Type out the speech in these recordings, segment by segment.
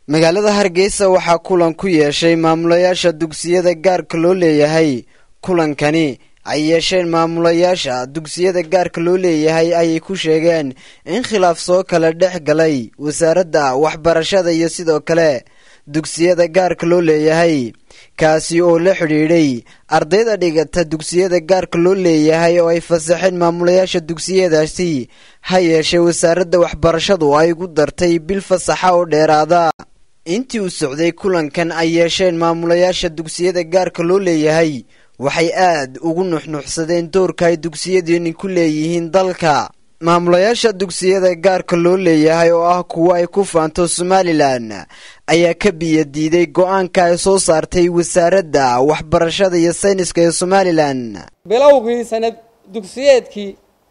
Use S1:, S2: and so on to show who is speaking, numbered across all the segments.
S1: magaalada hargeysa waxaa kulan ku yeeshay maamulayaasha dugsiyada gaarka loo leeyahay kulankani ay yeesheen maamulayaasha dugsiyada gaarka loo leeyahay ayay ku sheegeen in khilaaf soo kala dhex galay wasaaradda waxbarashada iyo sidoo kale dugsiyada gaarka loo leeyahay kaasi oo la xidhiidhay ardayda dhigata dugsiyada gaarka loo leeyahay oo ay fasaxeen maamulayaasha dugsiyadaasi ha yeeshee wasaaradda waxbarashadu ay ugu dartay bil fasaxa oo dheeraada intii uu socday kulankan ay yeesheen maamulayaasha dugsiyada gaarka loo leeyahay waxay aad ugu nuxnuxsadeen doorka ay dugsiyadiini ku leeyihiin dalka maamulayaasha dugsiyada gaarka loo leeyahay oo ah kuwo ay ku faanto somalilan ayaa ka biyo diiday go-aanka ay soo saartay wasaaradda waxbarashada iyo sayniska ee somalilan
S2: bilowgii sanad dugsiyeedkii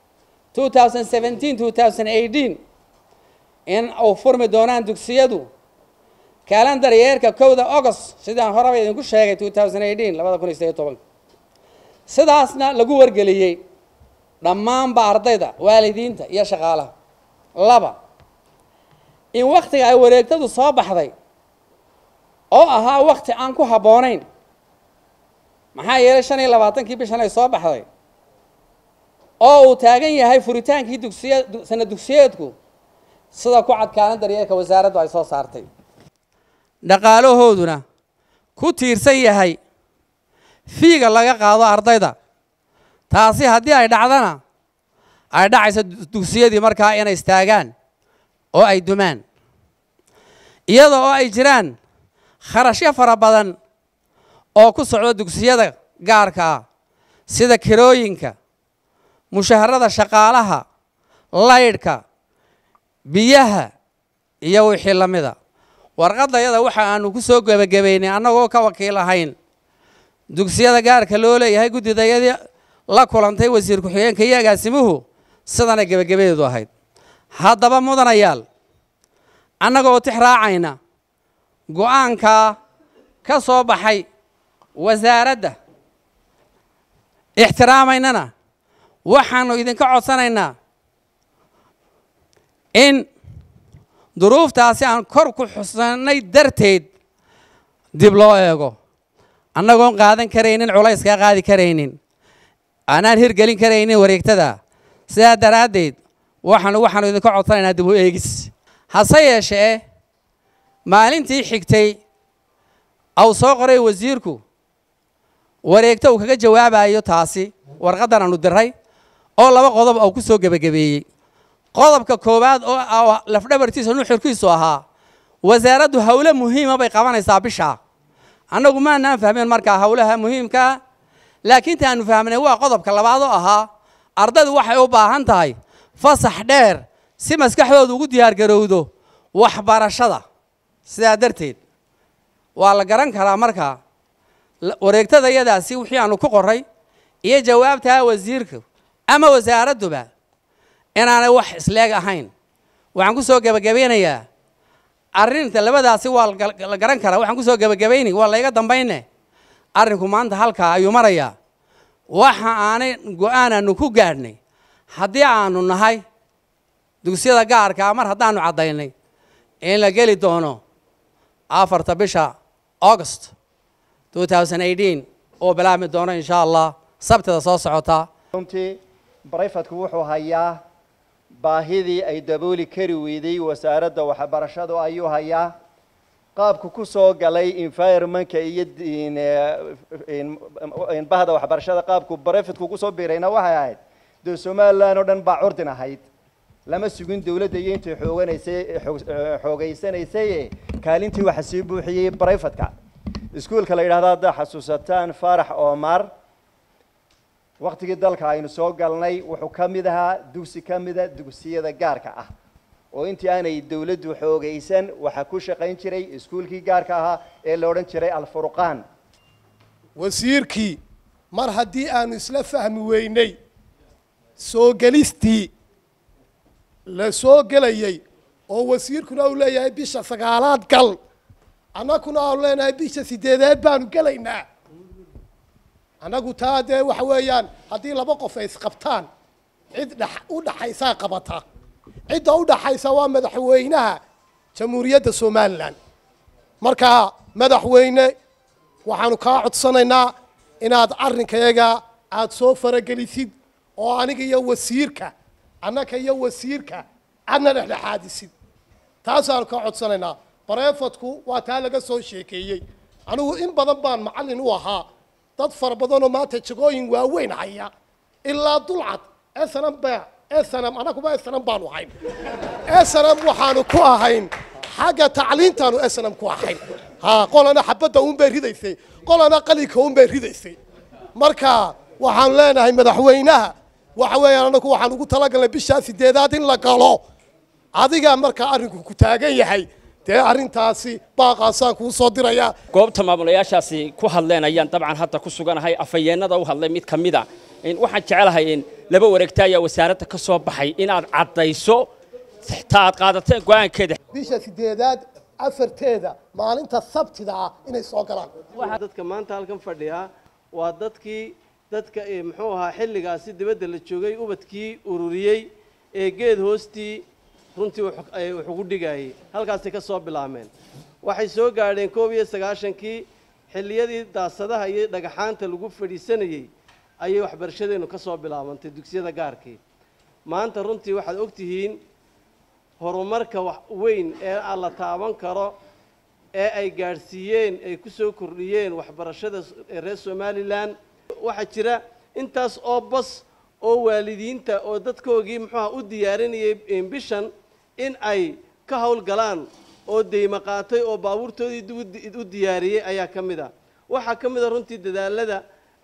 S2: in uu furmi doonaan dugsiyadu kalendar yeerka kowda agost sidaan horeba idinku sheegay labada kun iyo sideed tobanka sidaasna lagu wargeliyey dhammaanba ardayda waalidiinta iyo shaqaalaha laba in wakhtiga ay wareegtadu soo baxday oo ahaa wakhti aan ku habboonayn maxaa yeelay shan iyo labaatankii bishan ay soo baxday oo uu taagan yahay furitaankii dugsiya sanad dugsiyeedku sida ku cadkaanan daryeelka wasaaraddu ay soo saartay dhaqaalahooduna ku tiirsan yahay fiiga laga qaado ardayda taasi haddii ay dhacdana ay dhacayso dugsiyadii markaa inay istaagaan oo ay dumaan iyada oo ay jiraan kharashyo fara badan oo ku socdo dugsiyada gaarka ah sida kirooyinka mushaharada shaqaalaha laydhka biyaha iyo wixii la mida warqadayada waxa aanu ku soo gebagabaynay annagoo ka wakiil ahayn dugsiyada gaarka loo leeyahay guddidayadii la kulantay wasiir ku-xigeenka iyo agaasimuhu sidanay gebagabadeedu ahayd haddaba mudanayaal annagoo tix raacayna go-aankaa ka soo baxay wasaaradda ixtiraamaynana waxaanu idinka codsanaynaa in duruuftaasi aan kor ku xusannay darteed dib loo eego annagoon qaadan karaynin culayskaa qaadi karaynin aanaan hirgelin karaynin wareegtada sidaa daraaddeed waxaanu waxaanu idinka codsanaynaa dib u eegis hase yeeshee maalintii xigtay au soo qoray wasiirku wareegto uu kaga jawaabayo taasi warqaddan aanu diray oo laba qodob uu ku soo gebagabeeyey qodobka koowaad oo lafdhabartiisa nuxurkiisu ahaa wasaaraddu howlo muhiima bay qabanaysaa bishaa annagu maanaan fahmeen markaa howlaha muhiimkaa laakiin taanu fahmnay waa qodobka labaad oo ahaa ardaydu waxay u baahan tahay fasax dheer si maskaxdoodu ugu diyaargarowdo waxbarashada sidaa darteed waa la garan karaa markaa wareegtada yadaasi wixii aanu ku qoray iyo jawaabtaa wasiirka ama wasaaradduba inaanay wax isleeg ahayn waxaan ku soo gebagabeynayaa arrinta labadaasi waa la garan karaa waxaan ku soo gebagabayni waa layga dambayne arrinku maanta halkaa ayuu marayaa waxa aanay go-aanaanu ku gaadhnay haddii aanu nahay dugsiyada gaarkaa mar haddaanu caddaynay in la geli doono afarta bisha august oo bilaabmi doono insha allah sabtida soo socota
S3: runtii barayfadku wuxuu hayaa baahidii ay dabooli kari weyday wasaaradda waxbarashadu ayuu hayaa qaabku ku soo galay environmentka iyo bahda waxbarashada qaabku barayfadku kusoo biirayna waxay ahayd dee somalilan oo dhan baa curdin ahayd lama sugin dawladda iyo intay xooganaysay xoogaysanaysay kaalintii waxa sii buuxiyey barayfadka iskuolka la yidhahda haddaa xasuusataan faarax omar waktigii dalka aynu soo galnay wuxuu ka mid ahaa dugsi ka mida dugsiyada gaarka ah oo intii aanay dawladdu xoogaysan waxaa ku shaqayn jiray iskuolkii gaarka ahaa ee la odhan jiray alfurqaan
S4: wasiirkii mar haddii aanu isla fahmi weynay soo gelistii la soo gelayey oo wasiirkuna uu leeyahay bisha sagaalaad gal annaguna aanu leenahay bisha sideedeed baanu gelaynaa annagu taa dee waxa weeyaan haddii laba qof ay isqabtaan cid dh u dhaxaysaa qabata cidda u dhaxaysa waa madaxweynaha jamhuuriyadda somalilan marka madaxweyne waxaanu kaa codsanaynaa inaad arrinkayaga aad soo faragelisid oo aniga iyo wasiirka annaka iyo wasiirka aadna dhexdhexaadisid taasaanu kaa codsanaynaa bareefadku waa taa laga soo sheekeeyey anigu in badan baan macallin u ahaa dad fara badanoo maanta jagooyin waaweyn haya ilaa dulcad snm ba snm anaguba snm baanu ahayn snm waxaanu ku ahayn xagga tacliintaanu snm ku ahayn ha qolana xabadda unbay ridaysay qolana qalinka unbay ridaysay marka waxaanu leenahay madaxweynaha waxa weeyaan anagu waxaan ugu talagalnay bishaa sideedaad in la galo adiga markaa arrinku ku taagan yahay dee arrintaasi baaqaasaan kuu soo dirayaa
S5: goobta maamulayaashaasi ku hadleen ayaan dabcan hadda ku suganahay afhayeennada u hadlay mid ka mid a waxaan jecelahay in laba wareegta ayaa wasaaradda ka soo baxay inaad caddayso ta aad qaadateen go'aankeeda
S4: bisha sideedaad afarteeda maalinta sabtida ah inay soo galaan
S6: dadka maanta halkan fadhiya waa dadkii dadka muxuu ahaa xilligaasi dibadda la joogay ubadkii ururiyey ee geed hoostii runtii wax ugu dhigayay halkaasay ka soo bilaabmeen waxay soo gaadheen koob iyo sagaashankii xilliyadii daasadaha iyo dhagaxaanta lagu fadhiisanayey ayay waxbarashadeennu ka soo bilaabantay dugsiyada gaarkii maanta runtii waxaad og tihiin horumarka wax weyn ee aan la taaban karo ee ay gaadhsiiyeen ay ku soo kordhiyeen waxbarashada reer somalilan waxaa jira intaas oo bas oo waalidiinta oo dadkoogii muxuuha u diyaarinayay bishan in ay ka howlgalaan oo deymo qaatay oo baabuurtoodii u diyaariyey ayaa ka mid a waxaa ka mid a runtii dadaalada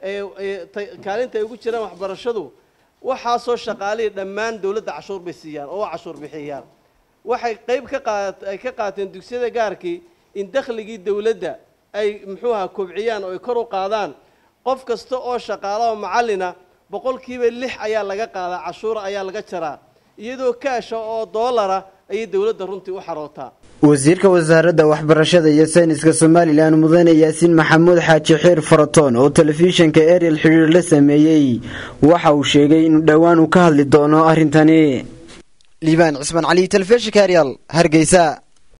S6: kaalinta ay ugu jiraan waxbarashadu waxaasoo shaqaalihii dhammaan dowladda cashuur bay siiyaan oo cashuur bixiyaan waxay qayb ka qaat ay ka qaateen dugsiyada gaarkii in dakhligii dowladda ay muxuuha kobciyaan oo ay kor u qaadaan qof kasta oo shaqaala oo macallina boqolkiiba lix ayaa laga qaadaa cashuura ayaa laga jaraa iyadoo kaasha oo doolara ayay dowladda runtii u xarootaa
S1: wasiirka wasaaradda waxbarashada iyo sayniska somalilan mudane yaasiin maxamuud xaaji xiir faratoon oo telefishinka ariel xidhiir la sameeyey waxa uu sheegay inuu dhowaan uu ka hadli doono arrintani liibaan cismaan cali telefishinka ariel hargeysa